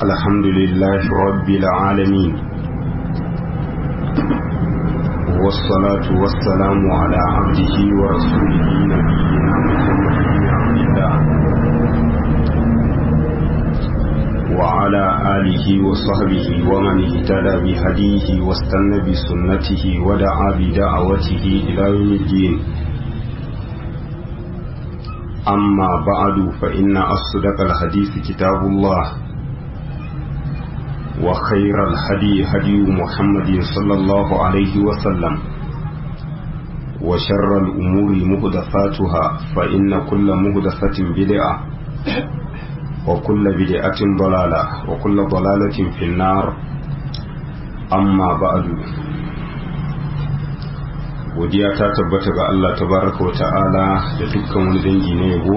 الحمد لله رب العالمين والصلاة والسلام على عبده ورسوله نبينا محمد بن عبد الله وعلى آله وصحبه ومن اهتدى بهديه واستنى بسنته ودعا بدعوته إلى يوم الدين أما بعد فإن أصدق الحديث كتاب الله وخير الهدي هدي محمد صلى الله عليه وسلم وشر الأمور مهدفاتها فإن كل مهدفة بدعة وكل بدعة ضلالة وكل ضلالة في النار أما بعد godiya ta tabbata ga Allah tabaraka wa ta'ala da dukkan wani dangi na yabo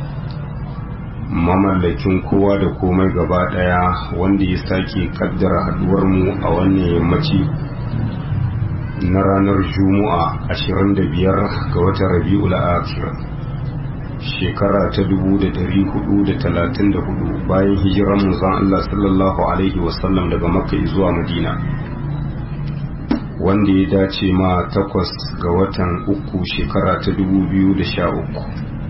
mamallakin kowa da komai gaba daya wanda ya sake kaddara haduwar mu a wannan yammaci na ranar juma'a 25 ga watan rabi'ul akhir shekara ta 1434 bayan hijiran manzon Allah sallallahu alaihi wasallam daga makka zuwa madina wanda ya dace ma takwas ga watan uku shekara ta dubu biyu da sha uku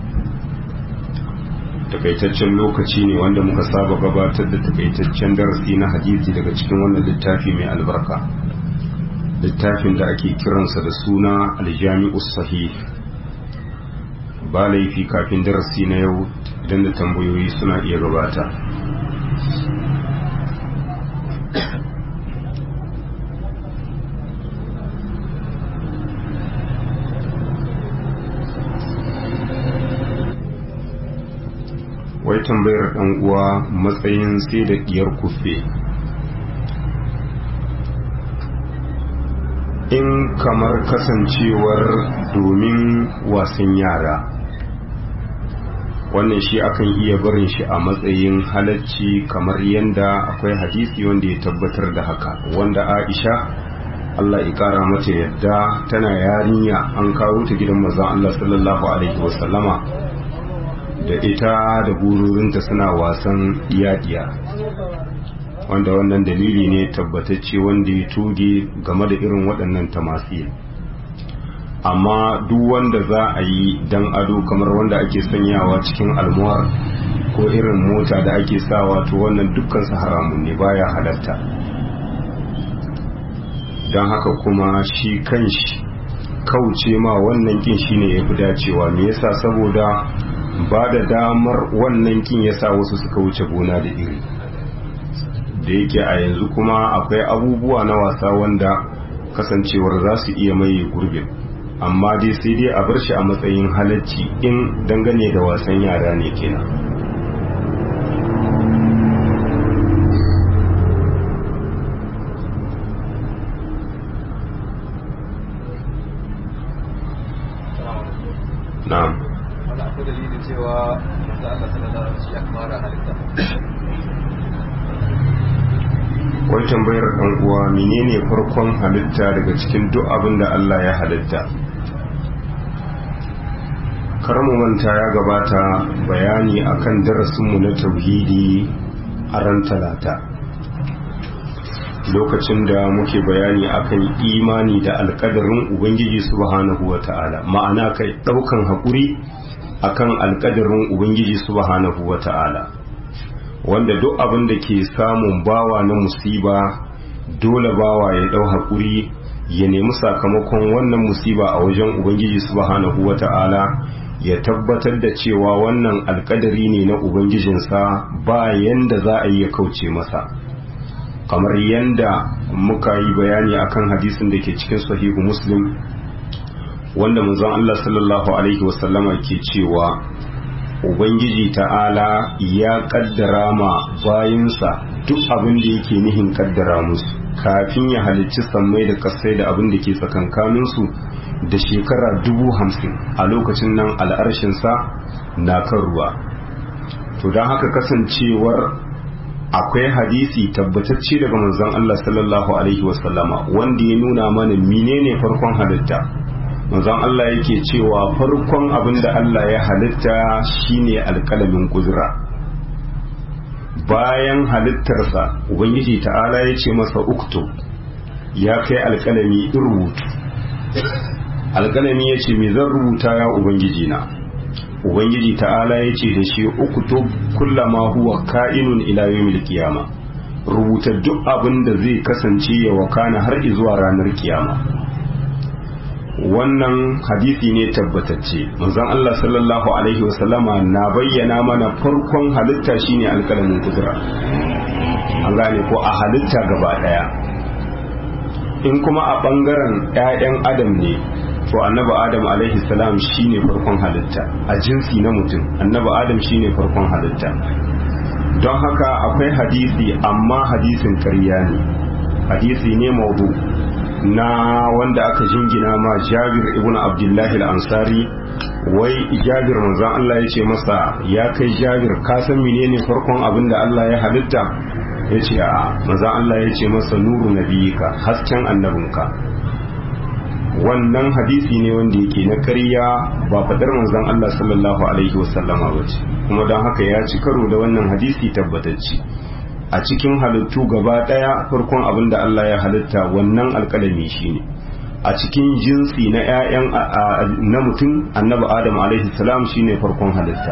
takaitaccen lokaci ne wanda muka saba gabatar da takaitaccen darasi na hadisi daga cikin wannan littafi mai albarka littafin da ake kiransa da suna aljami'us sahih ba laifi kafin darasi na yau idan da tambayoyi suna iya gabata wai tambayar ɗan uwa matsayin sai da ɗiyar kufe in kamar kasancewar domin wasan yara wannan shi akan iya barin shi a matsayin halacci kamar yadda akwai hadisi wanda ya tabbatar da haka wanda aisha Allah ya kara mata yadda tana yarinya an kawo ta gidan maza Allah sallallahu alaihi wasallama da ita da bururinta suna wasan yadiya wanda wannan dalili ne tabbatacce wanda ya tuge game da irin waɗannan tamasi amma duk wanda za a yi dan ado kamar wanda ake sanyawa cikin almuwar ko irin mota da ake sawa to wannan dukkan su haramun ne baya halatta don haka kuma shi kanshi kauce ma wannan kin shine ya fi dacewa me yasa saboda ba da damar wannan kin ya sa wasu suka wuce gona da iri da yake a yanzu kuma akwai abubuwa na wasa wanda kasancewar za su iya maye gurbin amma dai sai dai a bar shi a matsayin halacci in dangane da wasan yara ne kenan na'am akwai dalilin cewa manzo Allah sallallahu alaihi wasallam ya fara halitta wai tambayar ɗan uwa menene farkon halitta daga cikin duk abin da Allah ya halitta karamu manta ya gabata bayani akan darasinmu na tauhidi a ran talata lokacin da muke bayani akan imani da alkadarin ubangiji subhanahu wa ta'ala ma'ana kai ɗaukan haƙuri akan alkadarin ubangiji subhanahu wa ta'ala wanda duk abin da ke samun bawa na musiba dole bawa ya dau haƙuri ya nemi sakamakon wannan musiba a wajen ubangiji subhanahu wata'ala ya tabbatar da cewa wannan alkadari ne na ubangijinsa ba yanda za a yi ya kauce masa kamar yanda muka yi bayani akan hadisin da ke cikin sahihu muslim wanda manzon Allah sallallahu alaihi wasallama ke cewa ubangiji ta'ala ya kaddara ma bayinsa duk abin da yake nihin kaddara musu kafin ya halicci sammai da kasai da abin da ke tsakankaninsu da shekara dubu hamsin a lokacin nan al'arshinsa na kan ruwa to don haka kasancewar akwai hadisi tabbatacce daga manzon Allah sallallahu alaihi wasallama wanda ya nuna mana menene farkon halitta manzon Allah yake cewa farkon abin da Allah ya halitta shine alƙalamin kudura bayan halittarsa ubangiji ta'ala ya ce masa uktu ya kai alkalami in rubutu alkalami ya ce me zan rubuta ya ubangiji na ubangiji ta'ala ya ce da shi uktu kullama huwa ka'inun ila yawmil qiyama rubuta duk abin da zai kasance ya wakana har zuwa ranar kiyama wannan hadisi ne tabbatacce manzon Allah sallallahu alaihi wasallama na bayyana mana farkon halitta shine alkalamin kudura an gane ko a halitta gaba daya in kuma a bangaren 'ya'yan adam ne to annabi adam alaihi salam shine farkon halitta a jinsi na mutum annabi adam shine farkon halitta don haka akwai hadisi amma hadisin karya ne hadisi ne maudu na wanda aka jingina ma jabir ibn abdullahi al-ansari wai jabir manzon Allah ya ce masa ya kai jabir ka san menene farkon abin da Allah ya halitta ya ce a manzon Allah ya ce masa nuru nabiyika hasken annabinka wannan hadisi ne wanda yake na ƙarya ba fadar manzon Allah sallallahu alaihi wasallama ba ce kuma don haka ya ci karo da wannan hadisi tabbatacce a cikin halittu gaba ɗaya farkon abin da Allah ya halitta wannan alƙalami shine a cikin jinsi na 'ya'yan na mutum annabi adam alaihi salam shine farkon halitta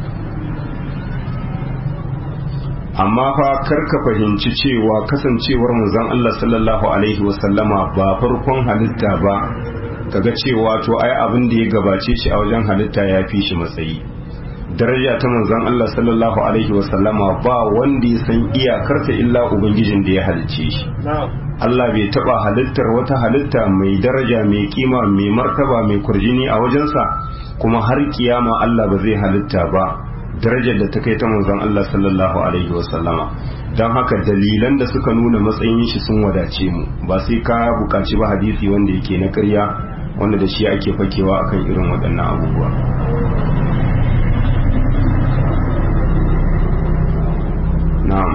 amma fa karka fahimci cewa kasancewar manzon Allah sallallahu alaihi wasallama ba farkon halitta ba kaga cewa to ai abin da ya gabace shi a wajen halitta ya fi shi matsayi daraja ta manzon Allah sallallahu alaihi wasallama ba wanda ya san iyakarta illa ubangijin da ya halicce shi Allah bai taba halittar wata halitta mai daraja mai kima mai martaba mai kurjini a wajensa kuma har kiyama Allah ba zai halitta ba darajar da ta kai ta manzon Allah sallallahu alaihi wasallama don haka dalilan da suka nuna matsayin shi sun wadace mu ba sai ka buƙaci ba hadisi wanda yake na ƙarya wanda da shi ake fakewa akan irin waɗannan abubuwa na'am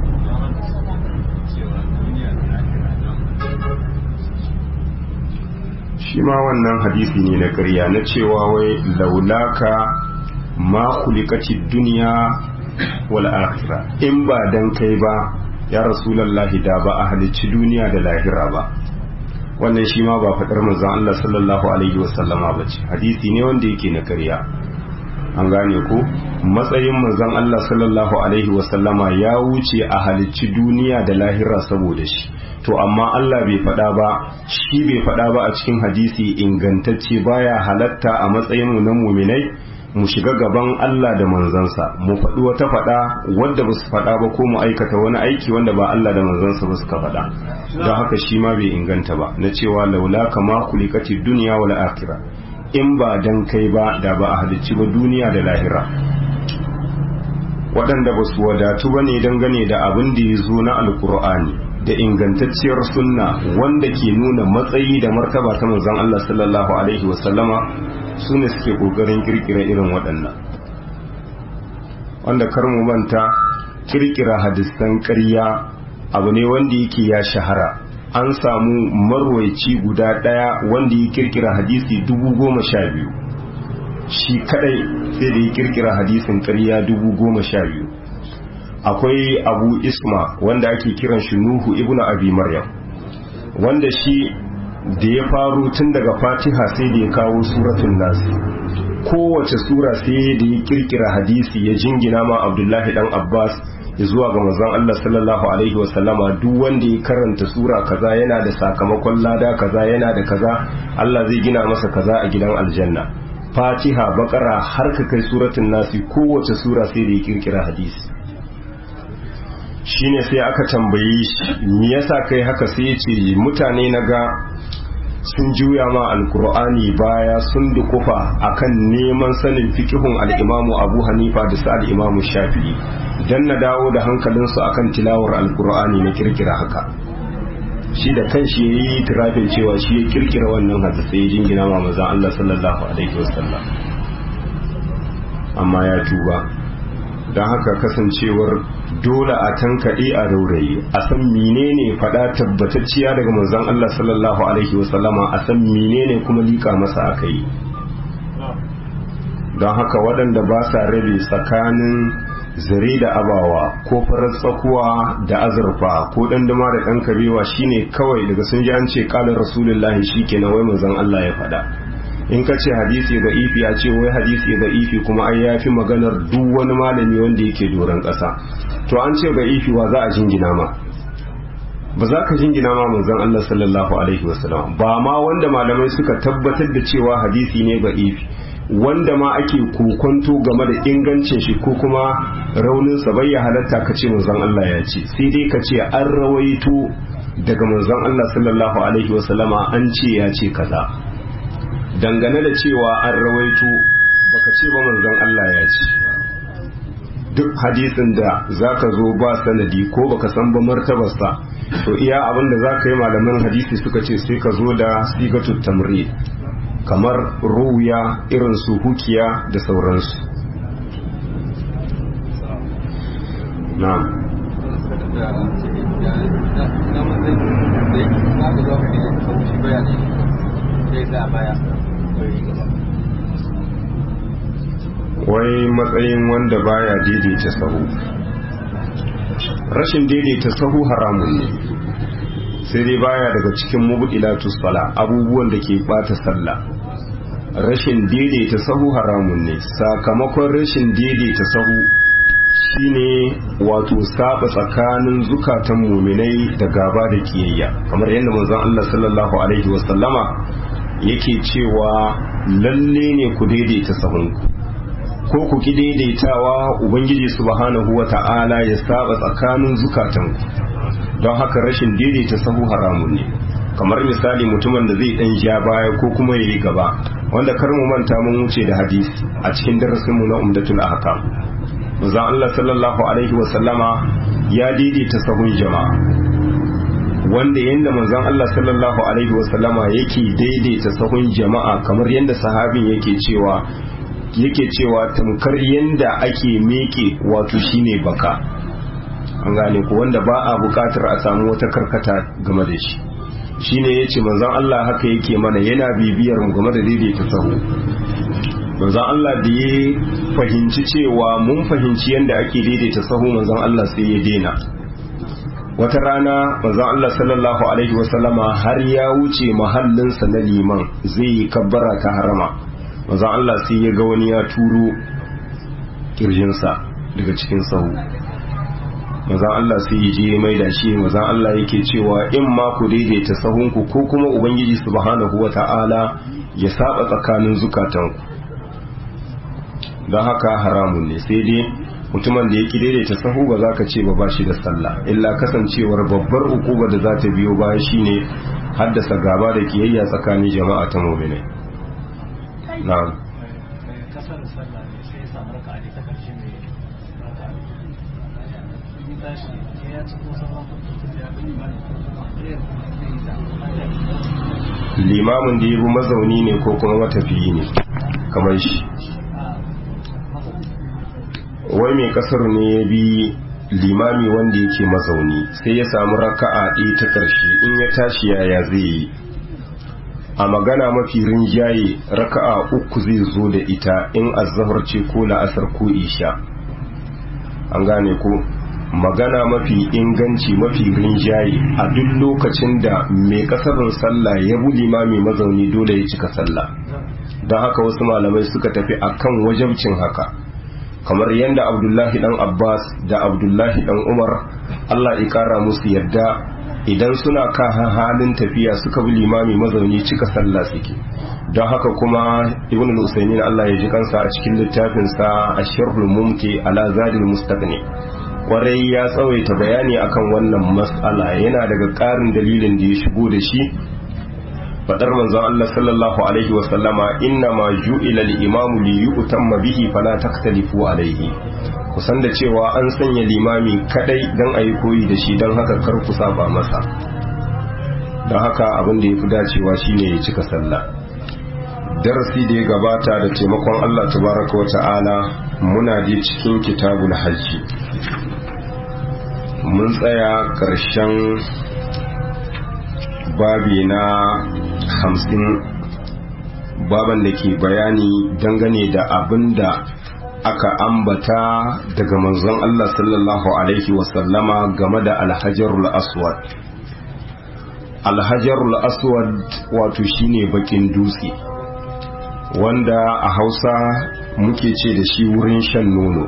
shi ma wannan hadisi ne na ƙarya na cewa wai laulaka ma kulikacin duniya wal akhira in ba dan kai ba ya rasulallahi da ba a halicci duniya da lahira ba wannan shi ma ba faɗar manzon Allah sallallahu alaihi wasallama ba ce hadisi ne wanda yake na ƙarya an gane ko matsayin manzon Allah sallallahu alaihi wasallama ya wuce a halicci duniya da lahira saboda shi to amma Allah bai faɗa ba shi bai faɗa ba a cikin hadisi ingantacce baya halatta a matsayin mu na muminai mu shiga gaban Allah da manzansa mu faɗi wata faɗa wadda ba su faɗa ba ko mu aikata wani aiki wanda ba Allah da manzansa ba suka faɗa don haka shi ma bai inganta ba na cewa laula kama kulikati duniya wal akhirah in ba dan kai ba da ba a halicci ba duniya da lahira waɗanda ba su wadatu ba ne dangane da abin da ya zo na alkur'ani da ingantacciyar sunna wanda ke nuna matsayi da martaba ta manzon Allah sallallahu alaihi wasallama su ne suke kokarin kirkira irin waɗannan wanda kar mu manta kirkira hadisan ƙarya abu ne wanda yake ya shahara an samu marwaici guda ɗaya wanda ya kirkira hadisi dubu goma sha biyu shi kadai sai da ya kirkira hadisin ƙarya dubu goma sha biyu akwai abu isma wanda ake kiran shi nuhu ibnu abi maryam wanda shi da ya faru tun daga fatiha sai da ya kawo suratun nasi kowace sura sai da ya kirkira hadisi ya jingina ma abdullahi dan abbas zuwa ga manzon Allah sallallahu alaihi wasallama duk wanda ya karanta sura kaza yana da sakamakon lada kaza yana da kaza Allah zai gina masa kaza a gidan aljanna fatiha bakara har ka kai suratun nasi kowace sura sai da ya kirkira hadisi shine sai aka tambaye shi me yasa kai haka sai ya ce mutane na ga sun juya ma alkur'ani baya sun dukufa akan neman sanin fikihun al'imamu abu hanifa da su al'imamu shafi'i don na dawo da hankalinsu akan tilawar alkur'ani na kirkira haka shi da kan shi ya yi tirafin cewa shi ya kirkira wannan hadisai ya jingina ma mazan Allah sallallahu alaihi wasallam amma ya tuba don haka kasancewar dole a tankaɗe a raurayi a san menene faɗa tabbatacciya daga manzon Allah sallallahu alaihi wasallama a san menene kuma liƙa masa aka yi don haka waɗanda ba sa rabe tsakanin zare da abawa ko farar tsakuwa da azurfa ko dandama da ɗan kabewa shine kawai daga sun ji an ce ƙalar rasulullahi shi kenan wai manzon Allah ya faɗa in ka ce hadisi ga ifi a ce wai hadisi ga ifi kuma ai ya fi maganar duk wani malami wanda yake doron ƙasa to an ce ga ifi wa za a jingina ma ba za ka jingina ma manzon Allah sallallahu alaihi wasallam ba ma wanda malamai suka tabbatar da cewa hadisi ne ga ifi wanda ma ake kokonto game da ingancin shi ko kuma raunin sa bai halatta ka ce manzon Allah ya ce sai dai ka ce an rawaito daga manzon Allah sallallahu alaihi wasallama an ce ya ce kaza dangane da cewa an rawaito baka ce ba manzon Allah ya ce duk hadisin da zaka zo ba sanadi ko baka san ba martabarsa to iya abin da zaka yi malaman hadisi suka ce sai ka zo da sigatut tamri kamar ruya irin su hukiya da sauransu na'am wai matsayin wanda baya daidaita sahu rashin daidaita sahu haramun ne sai dai baya daga cikin mubdilatu sala abubuwan da ke bata sallah rashin daidaita sahu haramun ne sakamakon rashin daidaita sahu shine wato saba tsakanin zukatan muminai da gaba da kiyayya kamar yadda manzon Allah sallallahu alaihi wasallama yake cewa lalle ne ku daidaita sahunku ko ku ki daidaitawa ubangiji subhanahu wata'ala ya saba tsakanin zukatanku don haka rashin daidaita sahu haramun ne kamar misali mutumin da zai dan ja baya ko kuma yayi gaba wanda kar mu manta mun wuce da hadisi a cikin darasin mu na umdatul ahkam manzo Allah sallallahu alaihi wa sallama ya daidaita sahun jama'a wanda yanda manzon Allah sallallahu alaihi wa sallama yake daidaita sahun jama'a kamar yanda sahabin yake cewa yake cewa tamkar yanda ake meke wato shine baka an gane ko wanda ba a bukatar a samu wata karkata game da shi shine yace manzon Allah haka yake mana yana bibiyar mu game da daidaita sahu manzon Allah da ya fahimci cewa mun fahimci yanda ake daidaita sahu manzon Allah sai ya dena wata rana manzon Allah sallallahu alaihi wasallama har ya wuce mahallinsa na liman zai yi kabbara ta harama manzon Allah sai ya ga wani ya turo kirjinsa daga cikin sahu mazan Allah sai ya je mai da shi mazan Allah yake cewa in ma ku daidaita sahunku ko kuma ubangiji subhanahu wata'ala ya saba tsakanin zukatanku don haka haramun ne sai dai mutumin da yake daidaita sahu ba za ka ce ba ba shi da sallah illa kasancewar babbar ukuba da za ta biyo baya shine haddasa gaba da kiyayya tsakanin jama'a ta mu'minai na'am kasar sallah ne sai ya samu raka ne ta karshe mai raka in tashi sai ya ci ko sama ya bi limani limamin da ya bi mazauni ne ko kuma matafiyi ne kamar shi wai mai kasar ne ya bi limami wanda yake mazauni sai ya samu raka'a ɗaya ta ƙarshe in ya tashi yaya zai yi a magana mafi rinjaye raka'a uku zai zo da ita in azahar ce ko la'asar ko isha an gane ko magana mafi inganci mafi rinjaye a duk lokacin da mai kasarin sallah ya bu limami mazauni dole ya cika sallah don haka wasu malamai suka tafi akan wajabcin haka kamar yadda abdullahi dan abbas da abdullahi dan umar allah ya kara musu yadda idan suna kan halin tafiya suka bi limami mazauni cika sallah suke don haka kuma ibn al-usaymin Allah ya ji kansa a cikin littafin sa ash-sharhul mumti ala zadil mustaqni kwarai ya tsawaita bayani akan wannan mas'ala yana daga ƙarin dalilin da ya shigo da shi fadar manzon Allah sallallahu alaihi wa sallama inna ma ju'ila al-imamu li yu'tamma bihi fala taktalifu alaihi kusan da cewa an sanya limami kadai don a yi koyi da shi don haka kar ku saba masa don haka abin da ya fi dacewa shine ya cika sallah darasi da ya gabata da taimakon Allah tabaraka wa ta'ala muna je cikin kitabul hajji mun tsaya ƙarshen babi na hamsin baban da ke bayani dangane da abin da aka ambata daga manzon Allah sallallahu alaihi wasallama game da alhajarul aswad alhajarul aswad wato shine bakin dutse wanda a hausa muke ce da shi wurin shan nono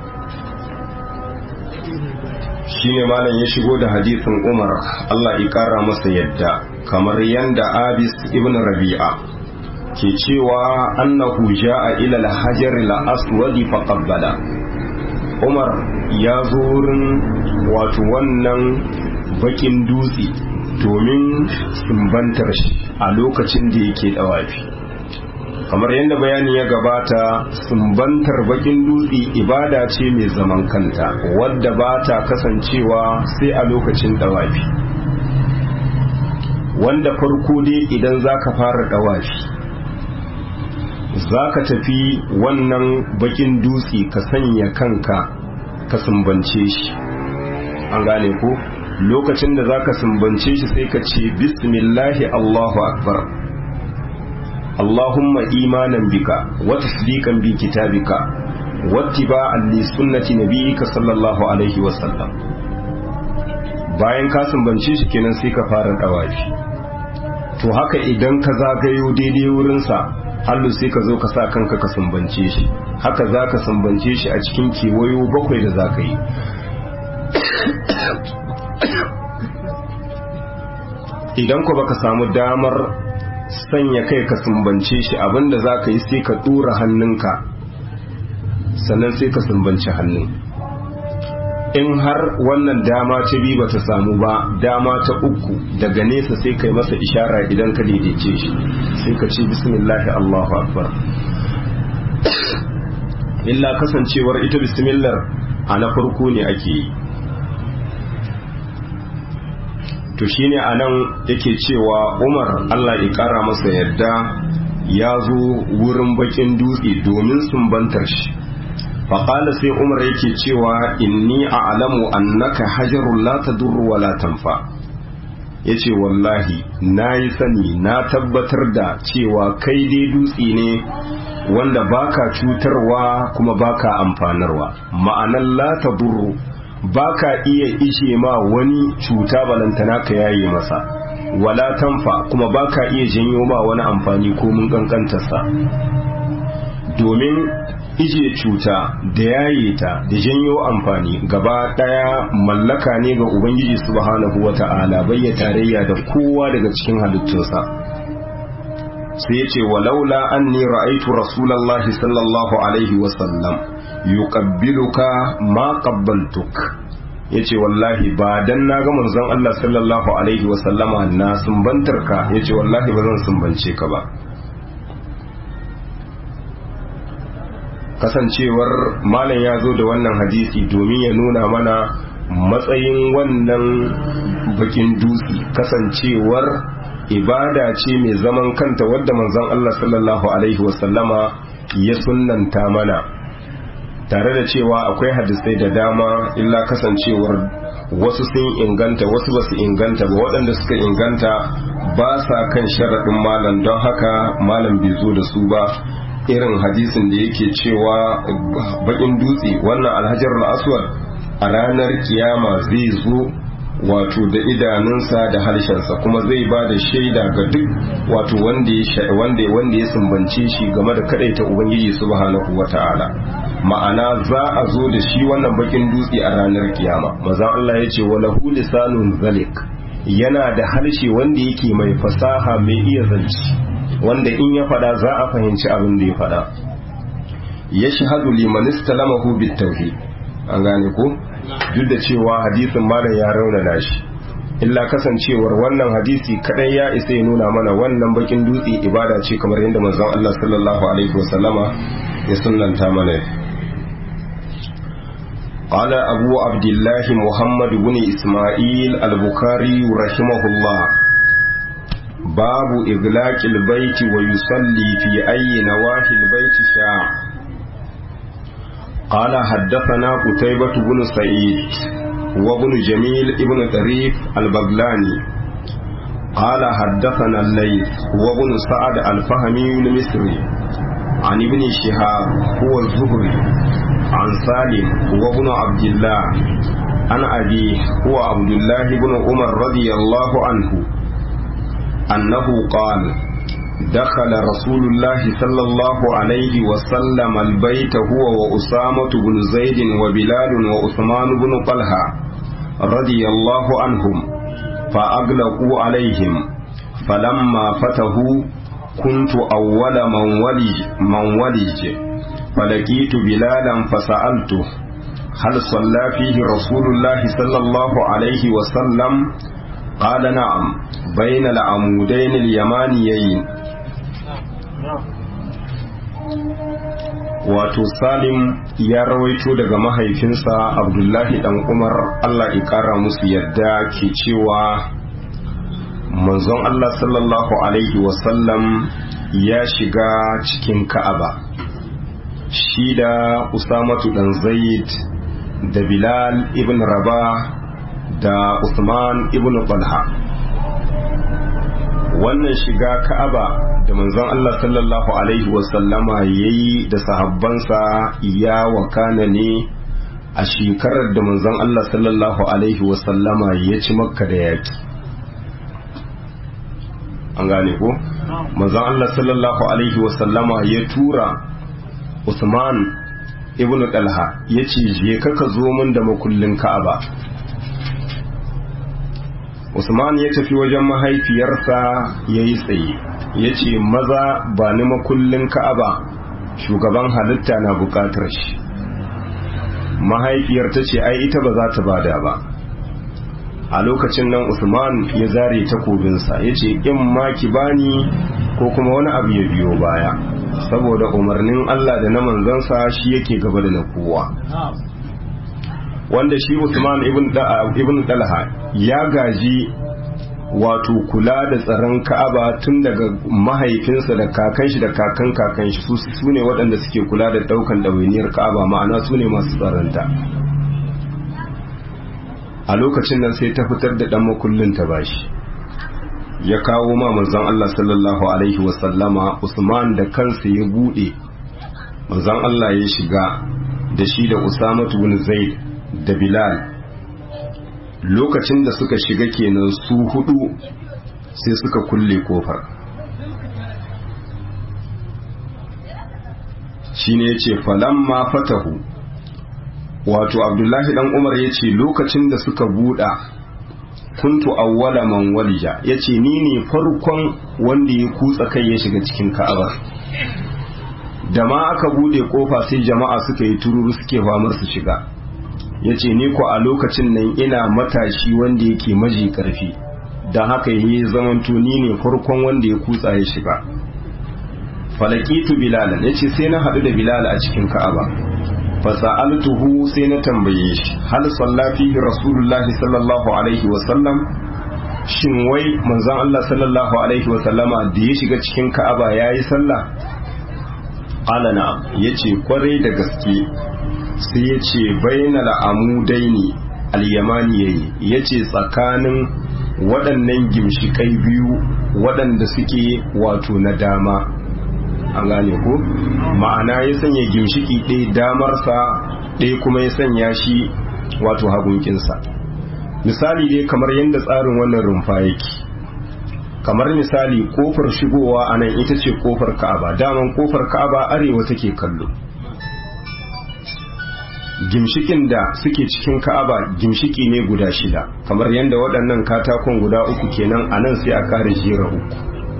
shine malam ya shigo da hadisin umar Allah ya kara masa yadda kamar yanda abis ibn rabi'a ke cewa annahu ja'a ila al-hajar al-aswad fa qabbala umar ya zo wurin wato wannan bakin dutse domin sumbantar shi a lokacin da yake dawafi kamar yadda bayani ya gabata sumbantar bakin dutse ibada ce mai zaman kanta wadda ba ta kasancewa sai a lokacin dawafi wanda farko dai idan za ka fara dawafi za ka tafi wannan bakin dutse ka sanya kanka ka sumbance shi an gane ko lokacin da za ka sumbance shi sai ka ce bismillahi allahu akbar اللهم إيمانا بك وتصديقا بكتابك واتباعا لسنة نبيك صلى الله عليه وسلم bayan ka sumbance shi kenan sai ka fara dawafi to haka idan ka zagayo daidai wurinsa hallu sai ka zo ka sa kanka ka sumbance shi haka za ka sumbance shi a cikin kewayo bakwai da za ka yi idan ku baka samu damar sanya kai ka sumbance shi abinda za ka yi sai ka ɗora hannunka sannan sai ka sumbance hannun in har wannan dama ta biyu ba ta samu ba dama ta uku daga nesa sai kai masa ishara idan ka daidaice shi sai ka ce bismillahi allahu akbar illa kasancewar ita bismillah a na farko ne ake yi to shine anan yake cewa Umar Allah ya kara masa yadda ya zo wurin bakin dutse domin sumbantar shi faƙala sai Umar yake cewa inni a'lamu annaka hajarun la tadurru wa la tanfa yace wallahi nayi sani na tabbatar da cewa kai dai dutse ne wanda baka cutarwa kuma baka amfanarwa ma'anan la tadurru ba ka iya ishe ma wani cuta balantana ka yaye masa wala tanfa kuma ba ka iya janyo ma wani amfani ko mun kankantarsa domin ije cuta da yaye ta da janyo amfani gaba daya mallaka ne ga ubangiji subhanahu wata'ala bai ya tarayya da kowa daga cikin halittunsa sai ya ce walaula anni ra'aitu rasulallahi sallallahu alaihi wasallam yuqabbiluka ma qabbaltuk yace wallahi ba dan na ga manzon Allah sallallahu alaihi wa sallama na sumbantar ka yace wallahi ba zan sumbance ka ba kasancewar malam ya zo da wannan hadisi domin ya nuna mana matsayin wannan bakin dutse kasancewar ibada ce mai zaman kanta wadda manzon Allah sallallahu alaihi wa sallama ya sunnanta mana tare da cewa akwai hadisai da dama illa kasancewar wasu sun inganta wasu ba su inganta ba waɗanda suka inganta ba sa kan sharaɗin malam don haka malam bai zo da su ba irin hadisin da yake cewa bakin dutse wannan alhajar aswad a ranar kiyama zai zo wato da idanunsa da harshensa kuma zai ba da shaida ga duk wato wanda ya wanda ya sumbance shi game da kadaita ubangiji subhanahu wata'ala ma'ana za a zo da shi wannan bakin dutse a ranar kiyama maza Allah ya ce walahu lisanun zalik yana da harshe wanda yake mai fasaha mai iya zanci wanda in ya fada za a fahimci abin da ya fada ya shahadu liman istalamahu bit tauhid an gane ko duk da cewa hadisin malam ya raunana shi illa kasancewar wannan hadisi kadai ya isa ya nuna mana wannan bakin dutse ibada ce kamar yadda manzon Allah sallallahu alaihi wasallama ya sunnanta mana قال أبو عبد الله محمد بن إسماعيل البخاري رحمه الله باب إغلاق البيت ويصلي في أي نواحي البيت شاء قال حدثنا قتيبة بن سعيد وابن جميل ابن طريف البغلاني قال حدثنا الليث وابن سعد الفهمي المصري عن ابن شهاب هو الزهري عن سالم هو ابن عبد الله عن أبيه هو عبد الله بن عمر رضي الله عنه أنه قال دخل رسول الله صلى الله عليه وسلم البيت هو وأسامة بن زيد وبلال وعثمان بن طلحة رضي الله عنهم فأغلقوا عليهم فلما فتحوا كنت أول من ولج, من ولج فلقيت بلالا فسألته هل صلى فيه رسول الله صلى الله عليه وسلم قال نعم بين العمودين اليمانيين wato salim ya rawaito daga mahaifinsa abdullahi dan umar allah ya kara musu yadda ke cewa manzon allah sallallahu alaihi wasallam ya shiga cikin ka'aba shi da usamatu dan zaid da bilal ibn rabah da usman ibn talha wannan shiga ka'aba da manzon Allah sallallahu alaihi wasallama ya yi da sahabbansa ya wakana ne a shekarar da manzon Allah sallallahu alaihi wasallama ya ci makka da yaki an gane ko manzon Allah sallallahu alaihi wasallama ya tura Usman ibn Talha ya ce je ka zo min da makullin ka'aba Usman ya tafi wajen mahaifiyarsa ya yi tsaye ya ce maza ba ni makullin ka'aba shugaban halitta na bukatar shi mahaifiyar ta ce ai ita ba za ta bada ba a lokacin nan Usman ya zare takobinsa ya ce in ma ki bani ko kuma wani abu ya biyo baya saboda umarnin Allah da na manzansa shi yake gaba da na kowa wanda shi Usman ibn Talha ya gaji wato kula da tsaron Ka'aba tun daga mahaifinsa da kakan shi da kakan kakan shi su su ne waɗanda suke kula da ɗaukan ɗawainiyar Ka'aba ma'ana su ne masu tsaronta a lokacin nan sai ta fitar da ɗan makullin ta bashi ya kawo ma manzon Allah sallallahu alaihi wasallama Usman da kansa ya buɗe manzon Allah ya shiga da shi da Usamatu bin Zaid da Bilal lokacin da suka shiga kenan su hudu sai suka kulle kofar shine yace falamma fatahu wato Abdullahi dan Umar yace lokacin da suka buɗa kuntu awwala man walija yace ni ne farkon wanda ya kutsa kai ya shiga cikin Ka'aba da ma aka bude kofa sai jama'a suka yi tururu suke famar su shiga ya ce ni ko a lokacin nan ina matashi wanda yake maji karfi don haka yi zamanto ni ne farkon wanda ya kutsa ya shiga falakitu bilalan ya ce sai na haɗu da bilal a cikin ka'aba fasa'altuhu sai na tambaye shi hal sallafi rasulullahi sallallahu alaihi wasallam shin wai manzon Allah sallallahu alaihi wasallama da ya shiga cikin ka'aba yayi sallah qala na'am yace kwarai da gaske sai ya ce bainal amudaini al-yamani yayi yace tsakanin waɗannan gimshikai biyu waɗanda suke wato na dama an gane ko ma'ana ya sanya gimshiki ɗaya damarsa ɗaya kuma ya sanya shi wato hagunkinsa misali dai kamar yadda tsarin wannan rumfa yake kamar misali kofar shigowa a nan ita ce kofar ka'aba daman kofar ka'aba arewa take kallo gimshikin da suke cikin ka'aba gimshiki ne guda shida kamar yadda waɗannan katakon guda uku kenan a nan sai a kare jera uku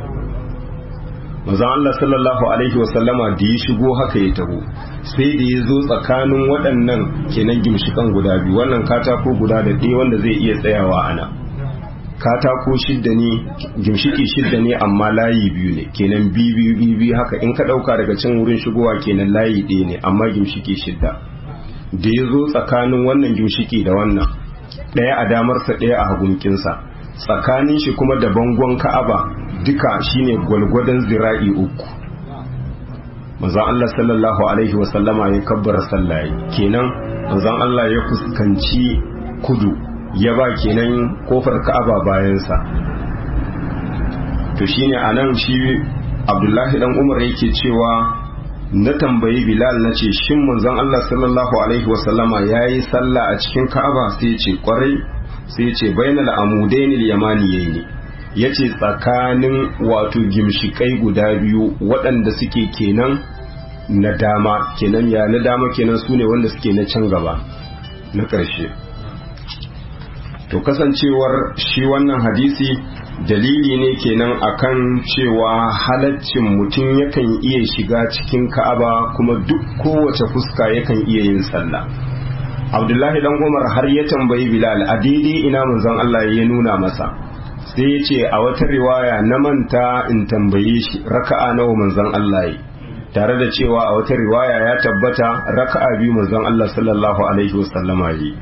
mazan Allah sallallahu alaihi wasallama da ya shigo haka ya taho sai da ya zo tsakanin waɗannan kenan gimshikan guda biyu wannan katako guda da ɗaya wanda zai iya tsayawa a nan katako shidda ne gimshiki shidda ne amma layi biyu ne kenan biyu biyu biyu haka in ka ɗauka daga can wurin shigowa kenan layi ɗaya ne amma gimshiki shidda da ya zo tsakanin wannan gimshiki da wannan ɗaya a damarsa ɗaya a hagunkinsa tsakanin shi kuma da bangon ka'aba duka shine gwalgwadon zira'i uku manzon Allah sallallahu alaihi wasallama ya kabbara sallaye kenan manzon Allah ya fuskanci kudu ya ba kenan kofar ka'aba bayansa to shine anan shi Abdullahi dan Umar yake cewa na tambayi bilal na ce shin manzon Allah sallallahu alaihi wasallama ya yi sallah a cikin ka'aba sai ya ce kwarai sai ya ce bainal amudainil yamaniyai ya ce tsakanin wato gimshikai guda biyu waɗanda suke kenan na dama kenan ya na dama kenan su ne wanda suke na can gaba na ƙarshe to kasancewar shi wannan hadisi dalili ne kenan akan cewa halaccin mutum yakan iya shiga cikin ka'aba kuma duk kowace fuska yakan iya yin sallah abdullahi dan umar har ya tambayi bilal a daidai ina manzon allah ya nuna masa sai ya ce a wata riwaya na manta in tambaye shi raka'a nawa manzon allah yi tare da cewa a wata riwaya ya tabbata raka'a biyu manzon allah sallallahu alaihi wasallama yi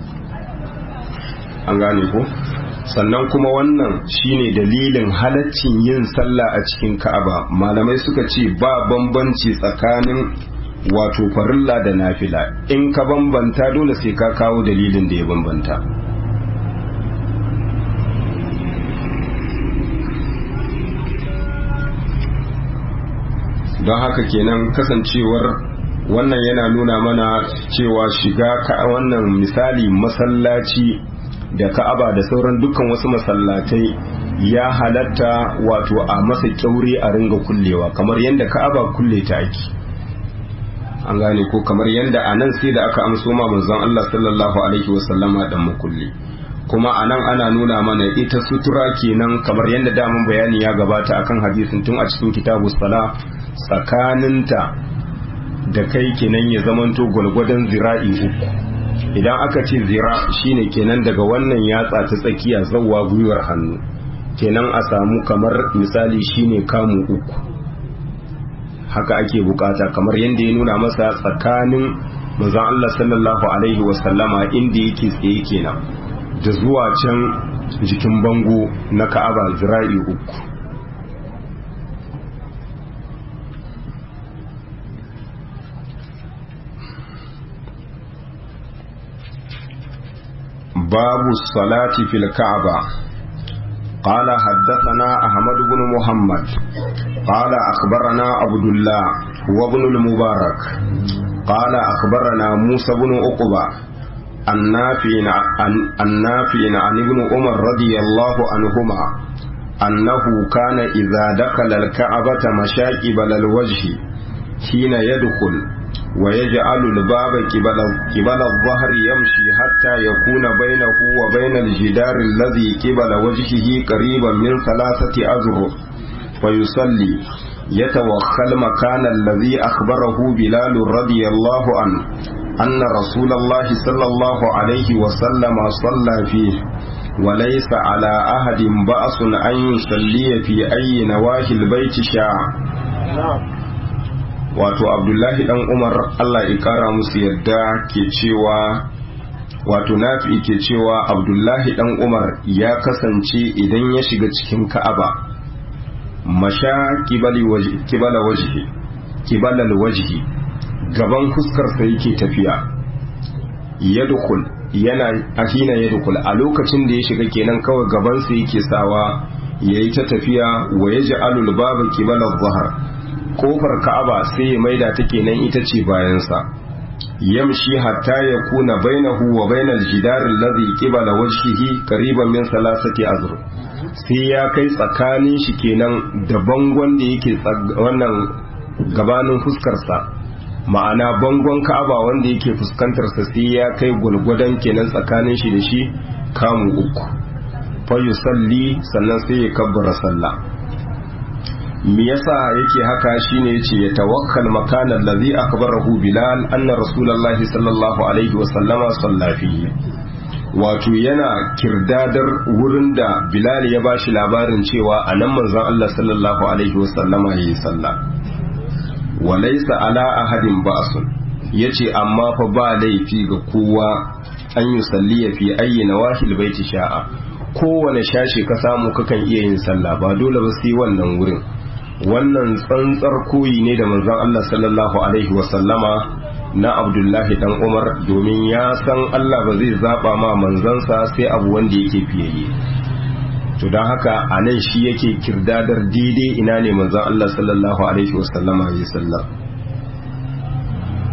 an gane ko sannan kuma wannan shine dalilin halaccin yin sallah a cikin ka'aba malamai suka ce ba bambanci tsakanin wato farilla da nafila in ka bambanta dole sai ka kawo dalilin da ya bambanta don haka kenan kasancewar wannan yana nuna mana cewa shiga ka wannan misali masallaci da ka'aba da sauran dukkan wasu masallatai ya halatta wato a masa kyaure a ringa kullewa kamar yadda ka'aba kulle ta ake an gane ko kamar yadda a nan sai da aka amso ma manzon Allah sallallahu alaihi wasallama dan makulli kuma a nan ana nuna mana ita sutura kenan kamar yadda daman bayani ya gabata akan hadisin tun a cikin kitabu sala tsakaninta da kai kenan ya zamanto gwalgwadon zira'i uku idan aka ce zira shine kenan daga wannan yatsa ta tsakiya zawwa gwiwar hannu kenan a samu kamar misali shine kamu uku haka ake bukata kamar yadda ya nuna masa tsakanin manzon Allah sallallahu alaihi wasallama inda yake tsaye kenan da zuwa can jikin bango na Ka'aba zira'i uku باب الصلاة في الكعبة قال حدثنا أحمد بن محمد قال أخبرنا عبد الله وابن المبارك قال أخبرنا موسى بن عقبة النافع عن النافع عن ابن عمر رضي الله عنهما أنه كان إذا دخل الكعبة مشاكبل الوجه حين يدخل ويجعل الباب قبل قبل الظهر يمشي حتى يكون بينه وبين الجدار الذي قبل وجهه قريبا من ثلاثة أذرع فيصلي يتوخى المكان الذي أخبره بلال رضي الله عنه أن رسول الله صلى الله عليه وسلم صلى فيه وليس على أحد بأس أن يصلي في أي نواحي البيت شاء wato abdullahi dan umar allah ya kara musu yadda ke cewa wato nafi ke cewa abdullahi dan umar ya kasance idan ya shiga cikin ka'aba masha kibala wajhi kibalal wajhi gaban fuskarsa yake tafiya yadkhul yana ahina yadkhul a lokacin da ya shiga kenan kawai gabansa yake sawa yayi ta tafiya wa yaj'alul baba kibala dhahar kofar ka'aba sai ya maida ta kenan ita ce bayansa yamshi hatta ya kuna bainahu wa bainal jidar alladhi qibala wajhihi qariban min salasati azr sai ya kai tsakanin shi kenan da bangon da yake wannan gabanin fuskarsa ma'ana bangon ka'aba wanda yake fuskantar sa sai ya kai gulgudan kenan tsakanin shi da shi kamu uku fa yusalli sannan sai ya kabbara sallah me yasa yake haka shine yace ya tawakkal makana allazi akbarahu bilal anna rasulullahi sallallahu alaihi wa sallama salla fihi wato yana kirdadar wurin da bilal ya bashi labarin cewa anan manzon Allah sallallahu alaihi wa sallama yayi sallah wa laysa ala ahadin ba'sun yace amma fa ba laifi ga kowa an yi salliya fi ayyi nawahil baiti sha'a kowane shashi ka samu kakan iya yin sallah ba dole ba sai wannan wurin wannan tsantsar koyi ne da manzon Allah sallallahu alaihi wasallama na Abdullahi dan Umar domin ya san Allah ba zai zaba ma manzansa sai abu wanda yake fiyayye to don haka a nan shi yake kirdadar daidai ina ne manzon Allah sallallahu alaihi wasallama ya sallam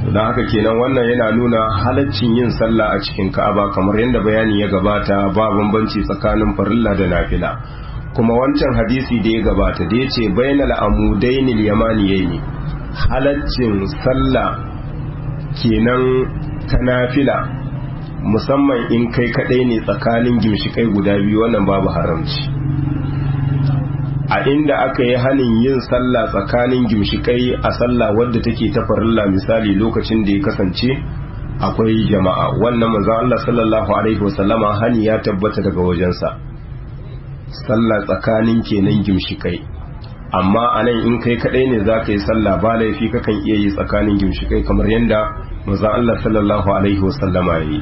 don haka kenan wannan yana nuna halaccin yin sallah a cikin ka'aba kamar yadda bayani ya gabata ba bambanci tsakanin farilla da nafila kuma wancan hadisi da ya gabata da ya ce bainal amudainil yamaniyai halaccin sallah kenan ta nafila musamman in kai kadai ne tsakanin gimshikai guda biyu wannan babu haramci a inda aka yi hanin yin sallah tsakanin gimshikai a sallah wadda take ta farilla misali lokacin da ya kasance akwai jama'a wannan manzo Allah sallallahu alaihi wasallama hani ya tabbata daga wajensa sallah tsakanin kenan gimshikai amma anan in kai kadai ne zaka yi sallah ba laifi kakan iya yi tsakanin gimshikai kamar yanda manzo Allah sallallahu alaihi wasallama yayi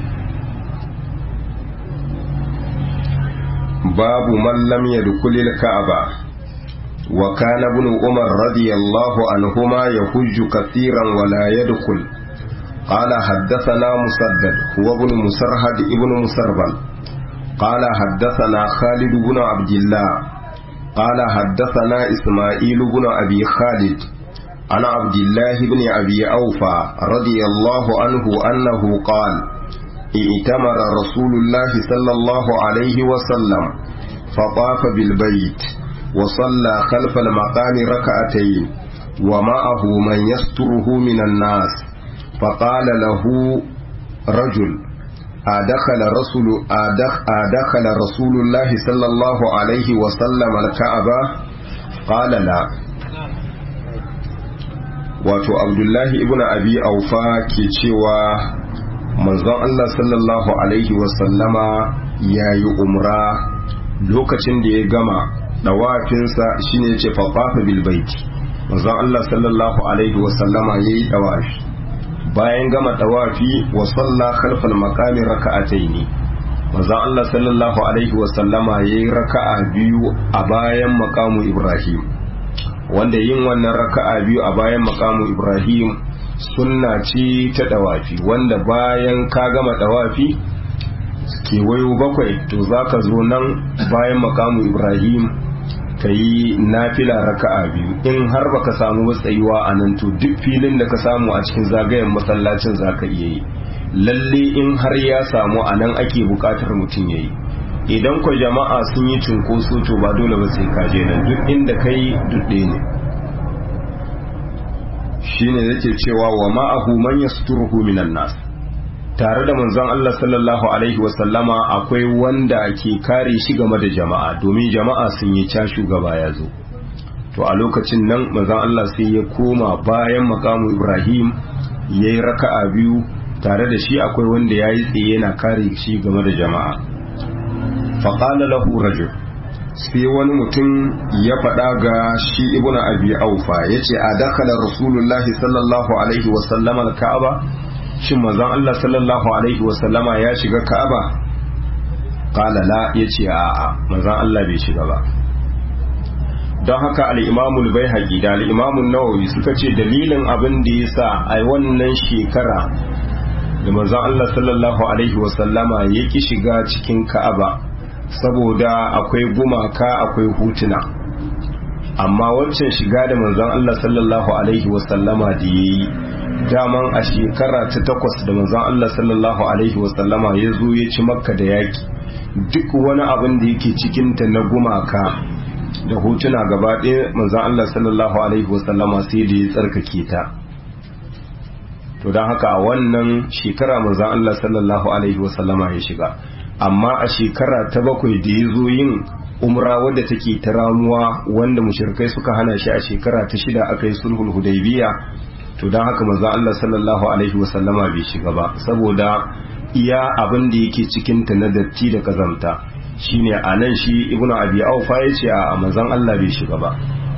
babu man lam yadkhulil ka'aba وكان ابن عمر رضي الله عنهما يحج كثيرا ولا يدخل قال حدثنا مسدد هو ابن مسرهد ابن مسربل قال حدثنا خالد بن عبد الله قال حدثنا إسماعيل بن أبي خالد عن عبد الله بن أبي أوفى رضي الله عنه أنه قال ائتمر رسول الله صلى الله عليه وسلم فطاف بالبيت وصلى خلف المقام ركعتين ومعه من يستره من الناس فقال له رجل أدخل رسول أدخ أدخل رسول الله صلى الله عليه وسلم الكعبة قال لا wato abdullahi ibn abi aufa ke cewa manzon Allah sallallahu alaihi wasallama ya yi umra lokacin da ya gama dawafinsa shine ce fafafa bil baiti manzon Allah sallallahu alaihi wa sallama yayi dawafi bayan gama dawafi wa salla khalfal maqami raka'ataini manzon Allah sallallahu alaihi wa sallama yayi raka'a biyu a bayan maqamu Ibrahim wanda yin wannan raka'a biyu a bayan maqamu Ibrahim sunna ce ta dawafi wanda bayan ka gama dawafi kewayo bakwai to zaka zo nan bayan maqamu Ibrahim ka yi nafila raka'a biyu in har baka samu matsayuwa a nan to duk filin da ka samu a cikin zagayen masallacin zaka iya yi lalle in har ya samu a nan ake bukatar mutum ya yi idan ku jama'a sun yi cunkoso to ba dole ba sai kaje nan duk inda ka yi duk ɗaya ne shine yake cewa wa ma'ahu man yasturuhu minan nas tare da manzon Allah sallallahu alaihi wasallama akwai wanda ke kare shi game da jama'a domin jama'a sun yi ca shugaba ya zo to a lokacin nan manzon Allah sai ya koma bayan makamu Ibrahim ya yi raka'a biyu tare da shi akwai wanda ya yi tsaye yana kare shi game da jama'a faƙala lahu rajul sai wani mutum ya faɗa ga shi ibnu abi aufa ya ce a dakala rasulullahi sallallahu alaihi wasallama al-ka'aba shin manzon Allah sallallahu alaihi wasallama ya shiga Ka'aba qala la yace a'a manzon Allah bai shiga ba don haka al-Imam al-Baihaqi da al-Imam an-Nawawi suka ce dalilin abin da yasa a wannan shekara da manzon Allah sallallahu alaihi wasallama ya ki shiga cikin Ka'aba saboda akwai gumaka akwai hutuna amma waccan shiga da manzon Allah sallallahu alaihi wasallama da yayi daman a shekara ta takwas da manzon Allah sallallahu alaihi wasallama ya zo ya ci makka da yaki duk wani abin da yake cikinta na gumaka da hotuna gaba ɗaya manzon Allah sallallahu alaihi wasallama sai da ya tsarkake ta to don haka a wannan shekara manzon Allah sallallahu alaihi wasallama ya shiga amma a shekara ta bakwai da ya zo yin umra wadda take ta ramuwa wanda mushrikai suka hana shi a shekara ta shida aka yi sulhul hudaybiya to don haka manzo Allah sallallahu alaihi wasallama bai shiga ba saboda iya abin da yake cikin ta na datti da kazamta shine anan shi ibnu abi aufa yace a manzon Allah bai shiga ba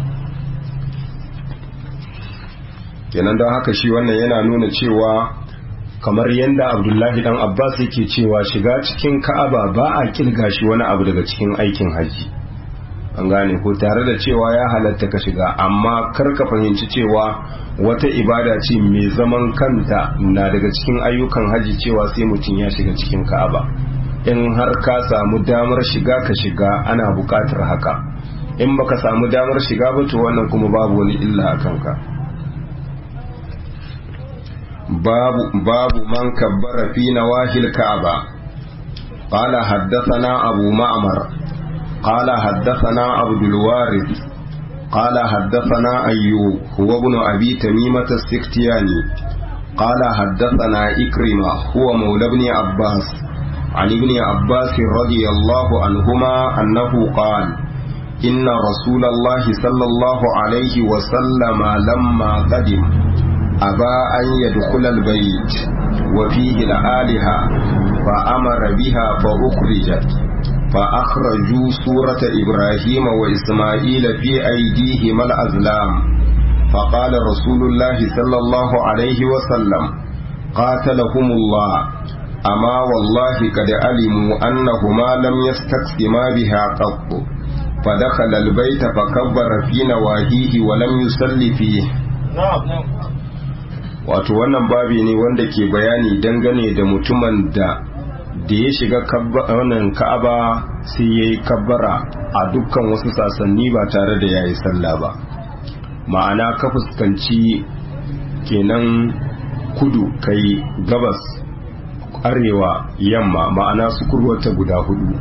kenan don haka shi wannan yana nuna cewa kamar yadda abdullahi dan abbas yake cewa shiga cikin ka'aba ba a kilga shi wani abu daga cikin aikin haji an gane ko tare da cewa ya halatta ka shiga amma kar ka fahimci cewa wata ibada ce mai zaman kanta na daga cikin ayyukan haji cewa sai mutum ya shiga cikin ka'aba in har ka samu damar shiga ka shiga ana buƙatar haka in baka samu damar shiga ba to wannan kuma babu wani illa a kanka باب باب من كبر في نواهي الكعبة قال حدثنا أبو معمر قال حدثنا عبد الوارث قال حدثنا أيوب هو ابن أبي تميمة السكتياني قال حدثنا إكرمة هو مولى ابن عباس عن ابن عباس رضي الله عنهما أنه قال إن رسول الله صلى الله عليه وسلم لما قدم أبى أن يدخل البيت وفيه الآلهة فأمر بها فأخرجت فأخرجوا سورة إبراهيم وإسماعيل في أيديهما الأزلام فقال رسول الله صلى الله عليه وسلم قاتلهم الله أما والله قد علموا أنهما لم يستقسما بها قط فدخل البيت فكبر في نواهيه ولم يصل فيه wato wannan babi ne wanda ke bayani dangane da mutumin da da ya shiga wannan ka'aba sai ya yi kabbara a dukkan wasu sasanni ba tare da ya yi sallah ba ma'ana ka fuskanci kenan kudu kai gabas arewa yamma ma'ana su kurwata guda hudu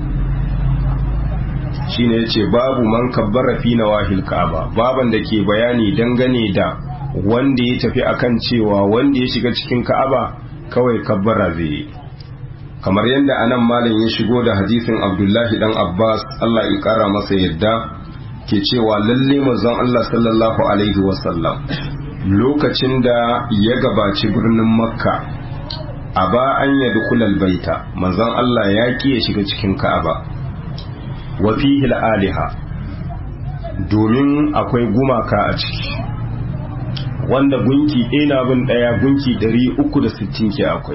shine yace babu man kabbara fi nawahil ka'aba baban da ke bayani dangane da wanda ya tafi akan cewa wanda ya shiga cikin ka'aba kawai kabbara zai yi kamar yadda anan malam ya shigo da hadisin abdullahi dan abbas allah ya kara masa yadda ke cewa lalle manzon allah sallallahu alaihi wasallam lokacin da ya gabaci birnin makka a ba an yadda kulal baita manzon allah ya ki ya shiga cikin ka'aba wa fihi aliha domin akwai gumaka a ciki wanda gunki ɗaya bin ɗaya gunki 360 ke akwai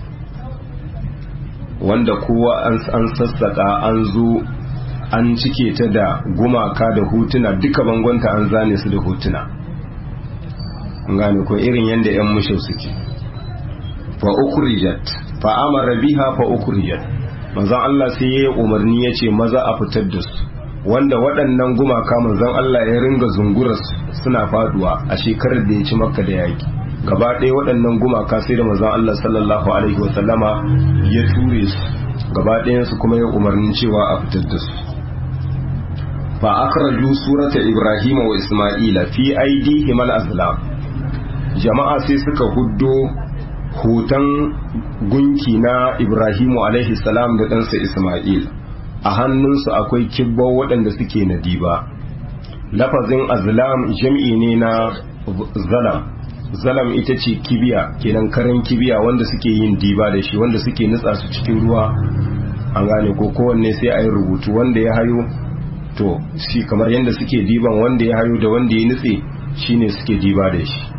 wanda kowa an sassaka an zo an cike ta da gumaka da hotuna duka bangonta an zane su da hotuna gane ko irin yadda 'yan mushe suke fa ukrijat fa amara biha fa ukrijat manzon Allah sai ya yi umarni ya ce maza a fitar da su wanda waɗannan gumaka manzon Allah ya ringa zunguras suna faduwa a shekarar da ya ci makka da yaki gaba ɗaya waɗannan gumaka sai da manzon Allah sallallahu alaihi wasallama ya ture su gaba ɗayansu kuma ya umarnin cewa a fitar da su fa akhraju surata ibrahima wa isma'ila fi aidihim al-azlam jama'a sai suka huddo hoton gunki na ibrahimu alaihi salam da ɗansa isma'il a hannunsu akwai kibbo waɗanda suke na diba lafazin azlam jam'i ne na zalam zalam ita ce kibiya kenan karen kibiya wanda suke yin diba da shi wanda suke nutsa su cikin ruwa an gane ko kowanne sai a yi rubutu wanda ya hayo to shi kamar yadda suke diban wanda ya hayo da wanda ya nutse shine suke diba da shi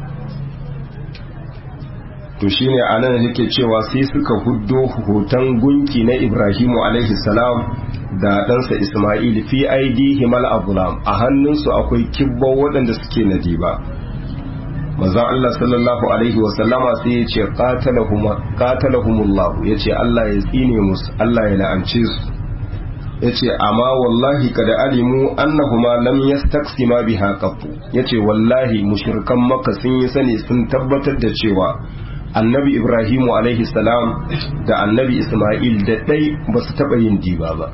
to shine anan yake cewa sai suka huddo hoton gunki na Ibrahimu alaihi salam da ɗansa Ismail fi aidihim al-azlam a hannunsu akwai kibbo waɗanda suke nadiba manzon Allah sallallahu alaihi wasallama sai ya ce qatalahumullah ya ce Allah ya tsine musu Allah ya la'ance su ya ce amma wallahi kada alimu annahuma lam yastaqsima biha qattu ya ce wallahi mushrikan makka sun yi sani sun tabbatar da cewa annabi ibrahimu alaihi salam da annabi isma'il da ɗai ba su taɓa yin diba ba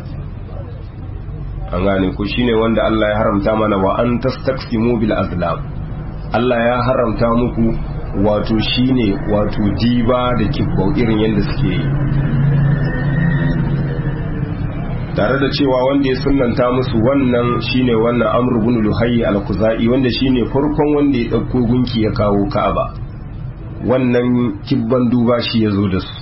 an gane ku shine wanda Allah ya haramta mana wa an tastaqsimu bil azlam Allah ya haramta muku wato shine wato diba da kibbau irin yadda suke yi tare da cewa wanda ya sunanta musu wannan shine wannan amr ibn luhayy al-khuzai wanda shine farkon wanda ya dauko gunki ya kawo ka'aba wannan kibban duba shi ya zo da su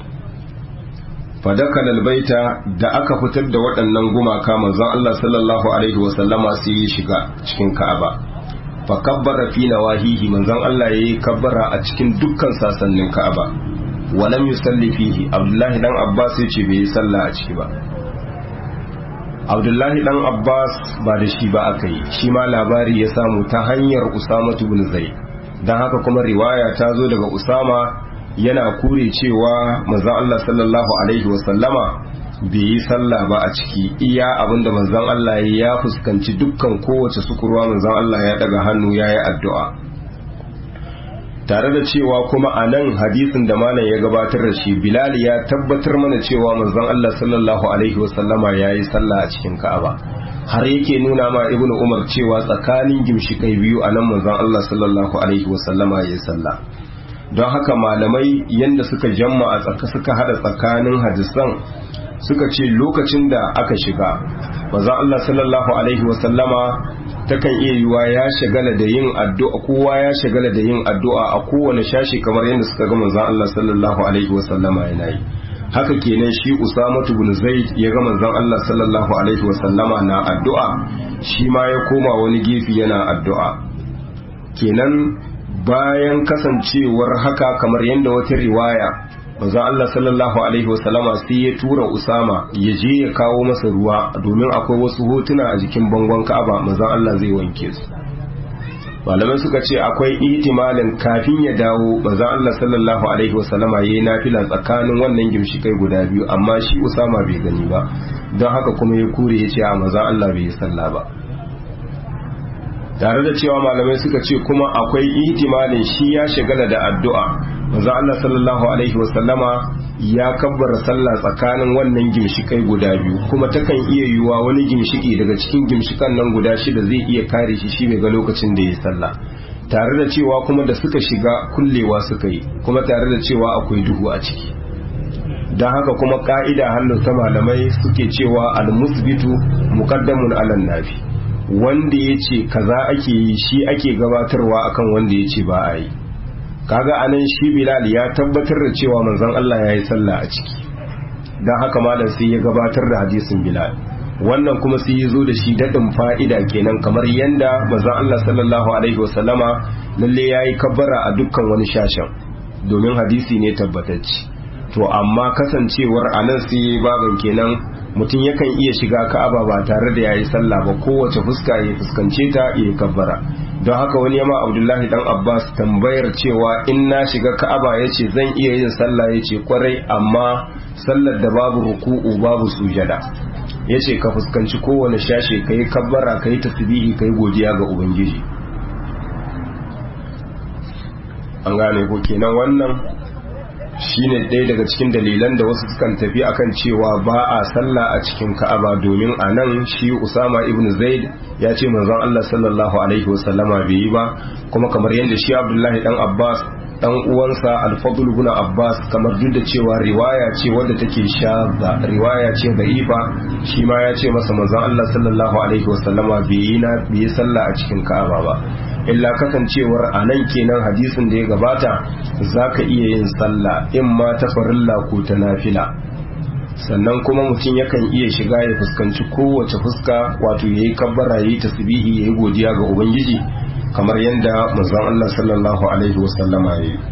fadakal albaita da aka fitar da waɗannan gumaka manzon Allah sallallahu alaihi wa sallama sai ya shiga cikin Ka'aba fa kabbara fi nawahihi manzon Allah yayi kabbara a cikin dukkan sasannin Ka'aba wa lam yusalli fihi Abdullahi dan Abbas ya ce bai yi sallah a ciki ba Abdullahi dan Abbas ba da shi ba aka yi shi ma labari ya samu ta hanyar Usama ibn Zaid dan haka kuma riwaya ta zo daga Usama yana kure cewa manzon Allah sallallahu alaihi wasallama bai yi sallah ba a ciki iya abinda manzon Allah ya fuskanci dukkan kowace sukurwa manzon Allah ya daga hannu ya yi addu'a tare da cewa kuma a nan hadisin da malam ya gabatar da shi bilal ya tabbatar mana cewa manzon Allah sallallahu alaihi wasallama ya yi sallah a cikin ka'aba har yake nuna ma ibnu umar cewa tsakanin gimshikai biyu a nan manzon Allah sallallahu alaihi wasallama ya yi sallah don haka malamai yanda suka jamma a tsaka suka hada tsakanin hadisan suka ce lokacin da aka shiga manzon Allah sallallahu alaihi wasallama takan iya yiwa ya shagala da yin addu'a kowa ya shagala da yin addu'a a kowane shashi kamar yadda suka ga manzon Allah sallallahu alaihi wasallama yana yi haka kenan shi Usamatu bin Zaid ya ga manzon Allah sallallahu alaihi wasallama na addu'a shi ma ya koma wani gefe yana addu'a kenan bayan kasancewar haka kamar yadda wata riwaya manzon Allah sallallahu alaihi wasallama sai ya tura Usama ya je ya kawo masa ruwa domin akwai wasu hotuna a jikin bangon Ka'aba manzon Allah zai wanke su malamai suka ce akwai ihtimalin kafin ya dawo manzon Allah sallallahu alaihi wasallama yayi nafila tsakanin wannan gimshikai guda biyu amma shi Usama bai gani ba don haka kuma ya kure ya ce a manzon Allah bai yi sallah ba tare da cewa malamai suka ce kuma akwai ihtimalin shi ya shagala da addu'a manzo Allah sallallahu alaihi wasallama ya kabbara sallah tsakanin wannan gimshikai guda biyu kuma takan iya yiwuwa wani gimshiki daga cikin gimshikan nan guda shida zai iya kare shi shi ga lokacin da ya sallah tare da cewa kuma da suka shiga kullewa suka yi kuma tare da cewa akwai duhu a ciki don haka kuma ka'ida hannu ta malamai suke cewa al-musbitu muqaddamun alan nafi wanda ya ce kaza ake yi shi ake gabatarwa akan wanda ya ce ba a yi kaga anan shi bilal ya tabbatar da cewa manzon Allah ya yi sallah a ciki don haka malam sai ya gabatar da hadisin bilal wannan kuma sai ya zo da shi daɗin fa'ida kenan kamar yanda manzon Allah sallallahu alaihi wasallama lalle ya yi kabbara a dukkan wani shashen domin hadisi ne tabbatacce to amma kasancewar anan sai baban kenan mutum yakan iya shiga ka'aba ba tare da yayi sallah ba kowace fuska ya fuskance ta ya kabbara don haka wani yama abdullahi dan abbas tambayar cewa in na shiga ka'aba yace zan iya yin sallah yace kwarai amma sallar da babu ruku'u babu sujada yace ka fuskanci kowane shashe kai kabbara kai tasbihi kai godiya ga ubangiji an gane ko kenan wannan shine ɗaya daga cikin dalilan da wasu sukan tafi akan cewa ba a sallah a cikin ka'aba domin a nan shi usama ibn zaid ya ce manzon allah sallallahu alaihi wasallama bai yi ba kuma kamar yadda shi abdullahi dan abbas dan uwansa alfadul ibn abbas kamar duk da cewa riwaya ce wadda take shadda riwaya ce da'ifa shi ma ya ce masa manzon allah sallallahu alaihi wasallama bai yi na bai yi sallah a cikin ka'aba ba illa kasancewar a nan kenan hadisin da ya gabata za ka iya yin sallah in ma ta farilla ko ta nafila sannan kuma mutum yakan iya shiga ya fuskanci kowace fuska wato ya yi kabbara ya yi tasbihi ya yi godiya ga ubangiji kamar yadda manzon Allah sallallahu alaihi wasallama ya yi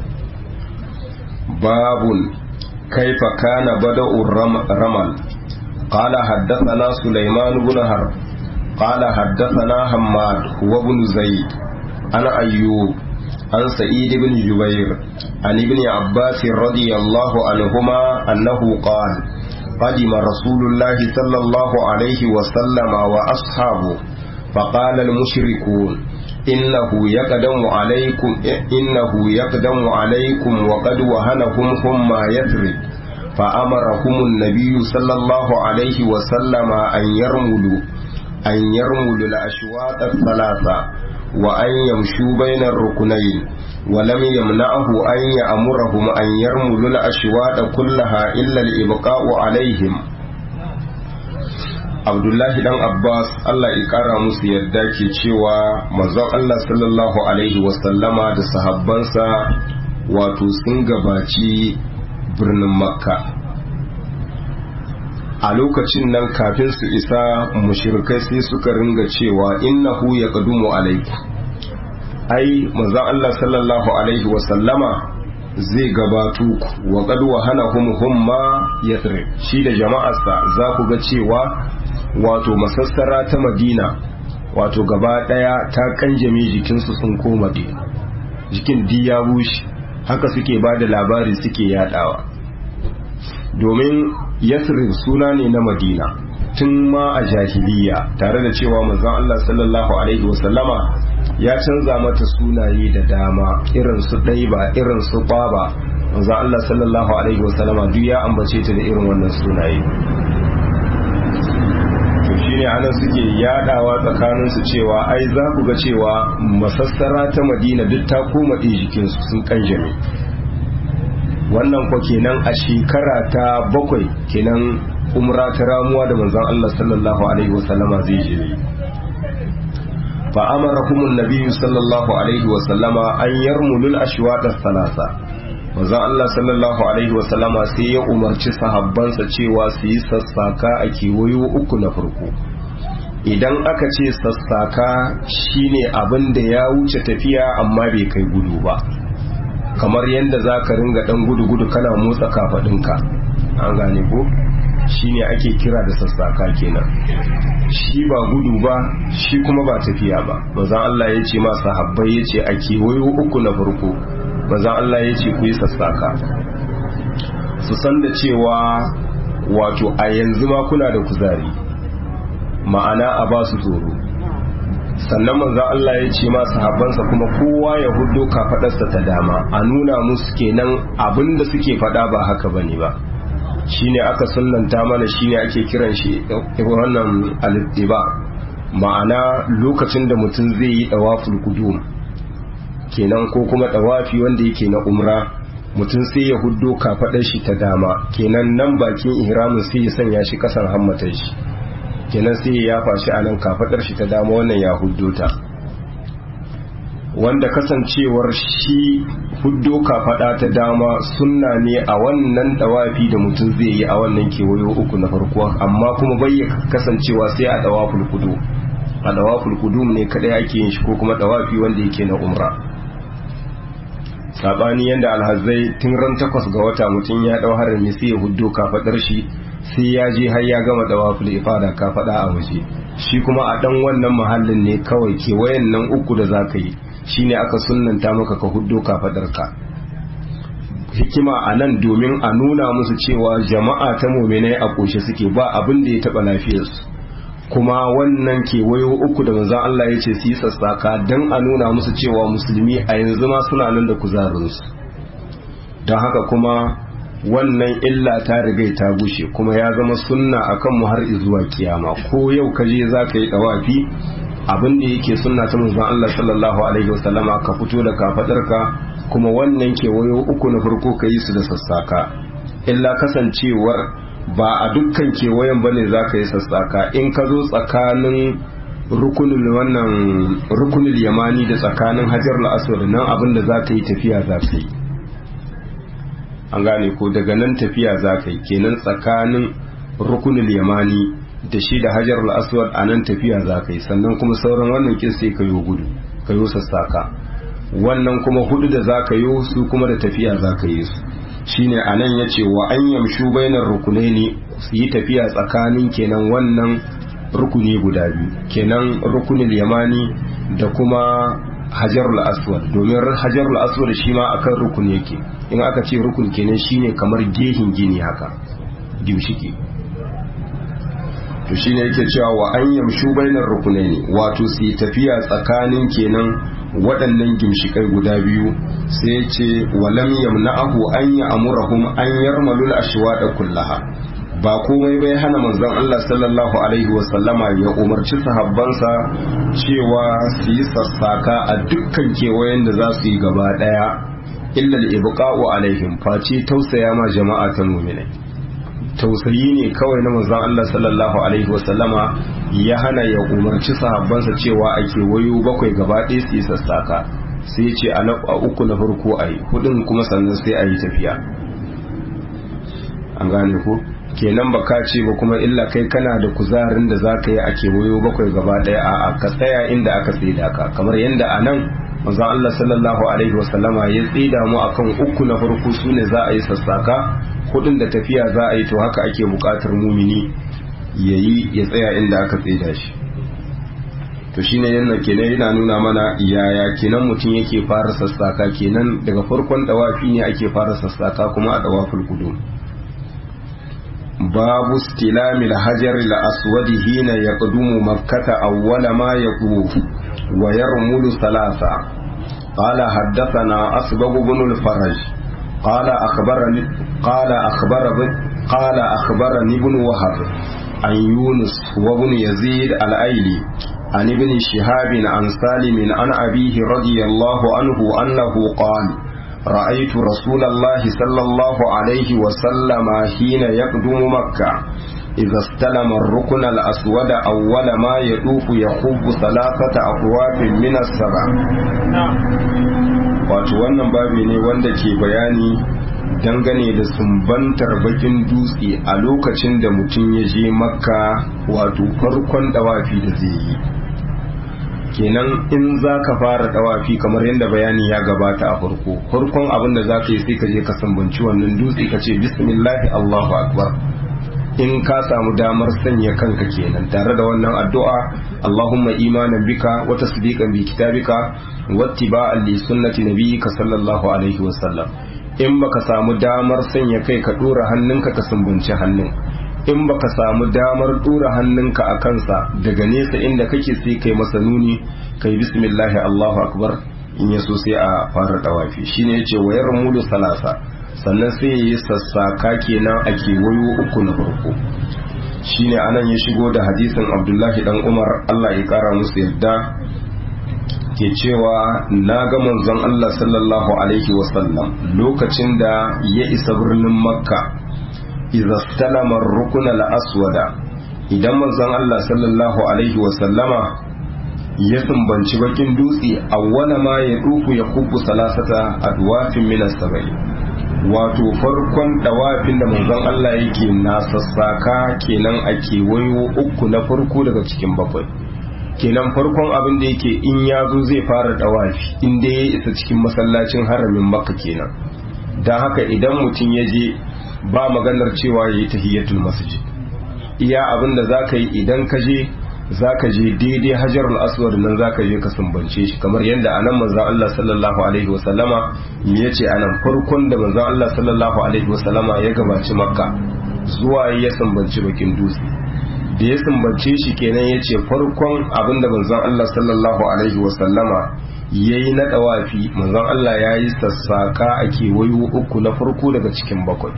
babun kaifa kana bada'ur ramal قال حدثنا سليمان بن حرب قال حدثنا حماد هو بن زيد عن أيوب عن سعيد بن جبير عن ابن عباس رضي الله عنهما أنه قال قدم رسول الله صلى الله عليه وسلم وأصحابه فقال المشركون إنه يقدم عليكم إنه يقدم عليكم وقد وهنكم هم يثرب فأمرهم النبي صلى الله عليه وسلم أن يرملوا أن يرملوا الأشواط الثلاثة وأن يمشوا بين الركنين ولم يمنعه أن يأمرهم أن يرملوا الأشواط كلها إلا الإبقاء عليهم Abdullahi dan Abbas Allah ya kara musu yadda ke cewa manzon Allah sallallahu alaihi wasallama da sahabbansa wato sun gabaci birnin Makka a lokacin nan kafin su isa mushrikai sai suka ringa cewa innahu ya kadumu alaikum ai manzon Allah sallallahu alaihi wa sallama zai gabato ku wa qad wahanahum humma yathrib shi da jama'arsa za ku ga cewa wato masassara ta Madina wato gaba daya ta kanjame jikinsu sun koma jikin diya bushe haka suke ba da labari suke yadawa domin yasrib suna ne na madina tun ma a jahiliya tare da cewa manzon Allah sallallahu alaihi wasallama ya canza mata sunaye da dama irin su ɗaiba irin su ɓaba manzo Allah sallallahu alaihi wasallama duk ya ambace ta da irin wannan sunaye to shine anan suke yadawa tsakanin su cewa ai za ku ga cewa masassara ta Madina duk ta koma ɗin jikin su sun kanjame wannan ko kenan a shekara ta bakwai kenan umra ta ramuwa da manzon Allah sallallahu alaihi wasallama zai je fa amarahum an-nabiy sallallahu alaihi wasallama an yarmulu al-ashwaq ath-thalatha manzon Allah sallallahu alaihi wasallama sai ya umarci sahabbansa cewa su yi sassaka a kewayo uku na farko idan aka ce sassaka shine abin da ya wuce tafiya amma bai kai gudu ba kamar yadda za ka ringa dan gudu-gudu kana motsa kafadinka an gane ko shine ake kira da sassaka kenan shi ba gudu ba shi kuma ba tafiya ba manzon Allah ya ce ma sahabbai ya ce a kewayo uku na farko manzon Allah ya ce ku yi sassaka su san da cewa wato a yanzu ma kuna da kuzari ma'ana a ba su tsoro sannan manzon Allah ya ce ma sahabbansa kuma kowa ya hudo kafadarsa ta dama a nuna musu kenan abinda suke faɗa ba haka bane ba shine aka sunnanta mana shine ake kiran shi wannan al-ittiba ma'ana lokacin da mutum zai yi dawaful qudum kenan ko kuma dawafi wanda yake na umra mutum sai ya huddo kafadar shi ta dama kenan nan bakin ihramin sai ya sanya shi kasan hammatar shi kenan sai ya yafa shi a nan kafadar shi ta dama wannan ya huddo ta wanda kasancewar shi huddo kafada ta dama sunna ne a wannan dawafi da mutum zai yi a wannan kewayo uku na farko amma kuma bai kasancewa sai a dawaful kudu a dawaful kudum ne kadai ake yin shi ko kuma dawafi wanda yake na umra sabani yanda alhazai tun ran takwas ga wata mutum ya dau harami sai ya huddo kafadar shi sai ya je har ya gama dawaful ifada kafada a waje shi kuma a dan wannan mahallin ne kawai kewayen nan uku da zaka yi shine aka sunnanta maka ka huddo kafadarka hikima a nan domin a nuna musu cewa jama'a ta mominai a ƙoshe suke ba abin da ya taɓa lafiyarsu kuma wannan kewayo uku da manzan Allah ya ce su yi sassaka don a nuna musu cewa musulmi a yanzu ma suna nan da kuzarinsu don haka kuma wannan illa ta rigai ta gushe kuma ya zama sunna akan mu har zuwa kiyama ko yau ka je za ka yi ɗawafi abin da yake sunna ta manzon Allah sallallahu alaihi wasallama ka fito da kafadarka kuma wannan kewayo uku na farko ka yi su da sassaka illa kasancewar ba a dukkan kewayen bane za ka yi sassaka in ka zo tsakanin rukunin wannan rukunin yamani da tsakanin hajar al-aswad nan abin da za ka yi tafiya za ka yi an gane ko daga nan tafiya za ka yi kenan tsakanin rukunin yamani da shi da hajar al-aswad a nan tafiya za ka yi sannan kuma sauran wannan kin sai ka yi gudu ka yi sassaka wannan kuma hudu da za ka yi su kuma da tafiya za ka yi su shine a nan ya ce wa an yamshu bainar rukunai ne su yi tafiya tsakanin kenan wannan rukuni guda biyu kenan rukunin yamani da kuma hajarul aswad domin hajarul aswad shi ma akan rukun yake in aka ce rukun kenan shine kamar gehin gini haka gimshiki to shine yake cewa wa an yamshu bainar rukunaini wato su yi tafiya tsakanin kenan waɗannan gimshikai guda biyu sai ya ce walam yamna'ahu an ya amurahum an yarmalul ashwada kullaha ba komai bai hana manzon Allah sallallahu alaihi wa sallama ya umarci sahabbansa cewa su yi sassaka a dukkan kewayen da za su yi gaba daya illa al-ibqa'u alaihim face tausaya ma jama'a ta mu'minai tausayi ne kawai na manzon Allah sallallahu alaihi wasallama ya hana ya umarci sahabbansa cewa a kewayo bakwai gaba ɗaya su yi sassaka sai ce a uku na farko a yi hudun kuma sannan sai a yi tafiya an gane ko kenan ba ka ce ba kuma illa kai kana da kuzarin da za ka yi a kewayo bakwai gaba ɗaya a ka tsaya inda aka tsida ka kamar yadda a nan manzon Allah sallallahu alaihi wasallama ya tsida mu akan uku na farko su ne za a yi sassaka hudun da tafiya za a yi to haka ake bukatar mumini ya yi ya tsaya inda aka tsida shi to shine yana kenan yana nuna mana yaya kenan mutum yake fara sassaka kenan daga farkon dawafi ne ake fara sassaka kuma a dawaful kudu babu stilamil hajar al aswad hina yaqdumu makkata awwala ma yaquf ويرمل ثلاثة قال حدثنا أسبغ بن الفرج قال أخبرني قال أخبر قال أخبرني ابن وهب عن يونس وابن يزيد الأيلي عن ابن شهاب عن سالم عن أبيه رضي الله عنه أنه قال رأيت رسول الله صلى الله عليه وسلم حين يقدم مكة إذا استلم الركن الأسود أول ما يطوف يخب ثلاثة أطواف من السبع wato wannan babi ne wanda ke bayani dangane da sumbantar bakin dutse a lokacin da mutum ya je makka wato farkon dawafi da zai yi kenan in za ka fara dawafi kamar yadda bayani ya gabata a farko farkon abin da za ka yi sai ka je ka sambanci wannan dutse ka ce bismillahi allahu akbar in ka samu damar sanya kanka kenan tare da wannan addu'a allahumma imanan bika wa tasdiqan bi kitabika wattiba'an li sunnati nabiyyika sallallahu alaihi wa sallam in baka samu damar sanya kai ka dora hannunka ka sumbanci hannun in baka samu damar dora hannunka a kansa daga nesa inda kake sai kai masa nuni kai bismillahi allahu akbar in ya so sai a fara dawafi shine yace wayar mulu salasa sannan sai yi sassaka kenan a kewayo uku na farko shine anan ya shigo da hadisin abdullahi dan umar allah ya kara musu yadda ke cewa na ga manzon allah sallallahu alaihi wasallam lokacin da ya isa birnin makka idza stalama rukun al-aswada idan manzon Allah sallallahu alaihi wa sallama ya sumbanci bakin dutse awwala ma ya duku ya kubbu salasata adwafin min as-sabai wato farkon dawafin da manzon Allah yake na sassaka kenan a kewayo uku na farko daga cikin bakwai kenan farkon abin da yake in ya zo zai fara dawafi in dai ya isa cikin masallacin haramin makka kenan don haka idan mutum ya je ba maganar cewa ya yi tahiyyatul masjid iya abin da za ka yi idan ka je za ka je daidai hajarul aswad nan za ka je ka sumbance shi kamar yadda anan manzon Allah sallallahu alaihi wasallama ya ce anan farkon da manzon Allah sallallahu alaihi wasallama ya gabaci makka zuwa ya sumbanci bakin dutse da ya sumbance shi kenan ya ce farkon abin da manzon Allah sallallahu alaihi wasallama ya yi na ɗawafi manzon Allah ya yi sassaka a kewayo uku na farko daga cikin bakwai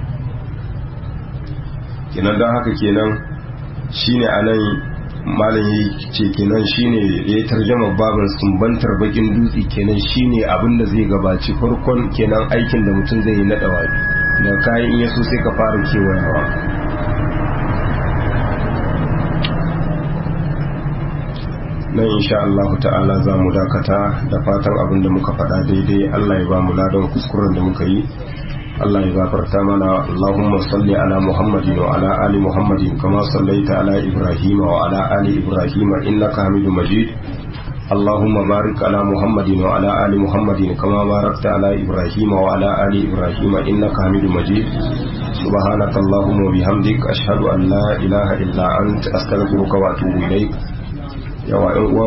kenan don haka kenan shine anan malam ya ce kenan shine ya yi tarjama babin sumbantar bakin dutse kenan shine abin da zai gabaci farkon kenan aikin da mutum zai yi na dawafi da kayan in yaso sai ka fara kewayawa nan insha Allah ta'ala za mu dakata da fatan abin da muka faɗa daidai Allah ya ba mu ladan kuskuren da muka yi Allah ya gafarta mana Allahumma salli ala Muhammadin wa ala ali Muhammadin kama sallaita ala Ibrahim wa ala ali Ibrahim innaka Hamidum Majid اللهم بارك على محمد وعلى آل محمد كما باركت على إبراهيم وعلى آل إبراهيم إنك حميد مجيد سبحانك اللهم وبحمدك أشهد أن لا إله إلا أنت أستغفرك وأتوب إليك يا